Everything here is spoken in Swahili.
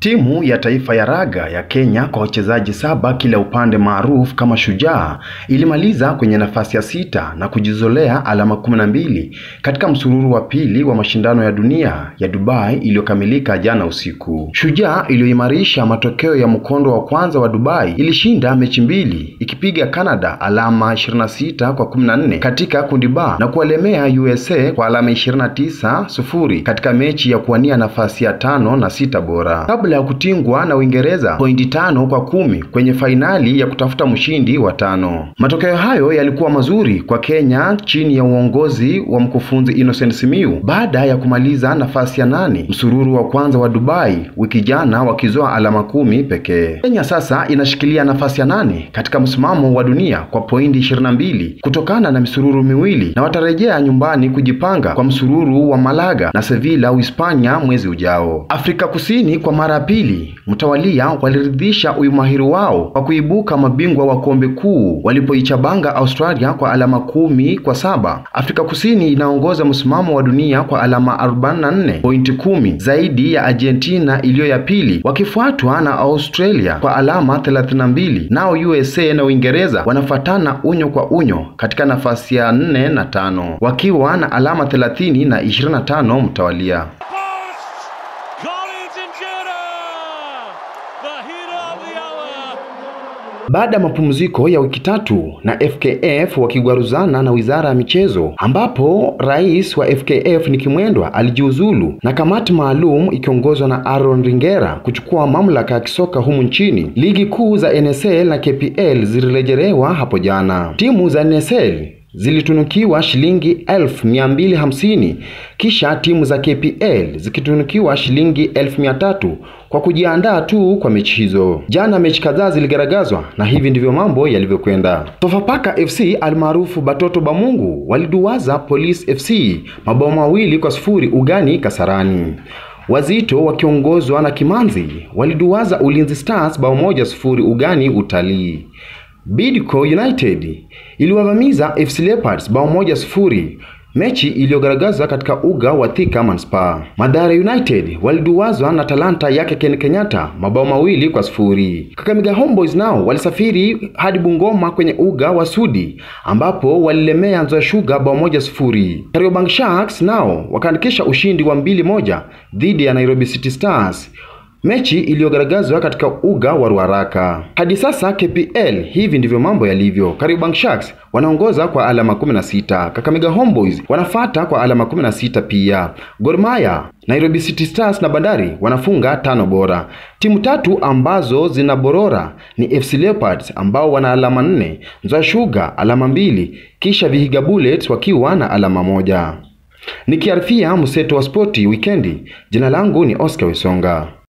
Timu ya taifa ya raga ya Kenya kwa wachezaji saba kila upande maarufu kama Shujaa ilimaliza kwenye nafasi ya sita na kujizolea alama kumi na mbili katika msururu wa pili wa mashindano ya dunia ya Dubai iliyokamilika jana usiku. Shujaa iliyoimarisha matokeo ya mkondo wa kwanza wa Dubai ilishinda mechi mbili ikipiga Canada alama 26 kwa 14 katika kundi ba na kuwalemea USA kwa alama 29 sufuri katika mechi ya kuwania nafasi ya tano na sita bora kabla ya kutingwa na Uingereza pointi tano kwa kumi kwenye fainali ya kutafuta mshindi wa tano. Matokeo hayo yalikuwa mazuri kwa Kenya chini ya uongozi wa mkufunzi Innocent Simiyu baada ya kumaliza nafasi ya nane msururu wa kwanza wa Dubai wiki jana wakizoa alama kumi pekee. Kenya sasa inashikilia nafasi ya nane katika msimamo wa dunia kwa pointi 22 kutokana na misururu miwili na watarejea nyumbani kujipanga kwa msururu wa Malaga na Sevilla Uhispania mwezi ujao. Afrika Kusini kwa mara ya pili mtawalia waliridhisha umahiri wao kwa kuibuka mabingwa wa kombe kuu walipoichabanga Australia kwa alama kumi kwa saba. Afrika Kusini inaongoza msimamo wa dunia kwa alama 44 pointi kumi zaidi ya Argentina iliyo ya pili, wakifuatwa na Australia kwa alama 32. Nao USA na Uingereza wanafuatana unyo kwa unyo katika nafasi ya 4 na tano wakiwa na alama 30 na 25 mtawalia. Baada ya mapumziko ya wiki tatu na FKF wakigwaruzana na wizara ya michezo, ambapo rais wa FKF Nick Mwendwa alijiuzulu na kamati maalum ikiongozwa na Aaron Ringera kuchukua mamlaka ya kisoka humu nchini, ligi kuu za NSL na KPL zilirejelewa hapo jana. Timu za NSL zilitunukiwa shilingi elfu mia mbili hamsini kisha timu za KPL zikitunukiwa shilingi elfu mia tatu kwa kujiandaa tu kwa mechi hizo. Jana mechi kadhaa ziligaragazwa na hivi ndivyo mambo yalivyokwenda. Sofapaka FC almaarufu Batoto Bamungu waliduwaza Police FC mabao mawili kwa sifuri ugani Kasarani. Wazito wakiongozwa na Kimanzi waliduwaza Ulinzi Stars bao moja sifuri ugani Utalii. Bidco United iliwavamiza FC Leopards bao moja sifuri, mechi iliyogaragazwa katika uga wa Thika Manispaa. Mathare United waliduwazwa na Talanta yake Ken Kenyatta mabao mawili kwa sifuri. Kakamega Homeboys nao walisafiri hadi Bungoma kwenye uga wa Sudi ambapo walilemea Nzoia Sugar bao moja sifuri. Kariobangi Sharks nao wakaandikisha ushindi wa mbili moja dhidi ya Nairobi City Stars mechi iliyogaragazwa katika uga wa Ruaraka. Hadi sasa KPL hivi ndivyo mambo yalivyo. Kariobangi Sharks wanaongoza kwa alama 16, Kakamega Homeboys wanafata kwa alama 16 pia. Gor Mahia, Nairobi City Stars na Bandari wanafunga tano bora. Timu tatu ambazo zina borora ni FC Leopards ambao wana alama nne, Nzoia Sugar alama mbili, kisha Vihiga Bullets wakiwa na alama moja. Nikiarifia mseto wa spoti wikendi, jina langu ni Oscar Wesonga.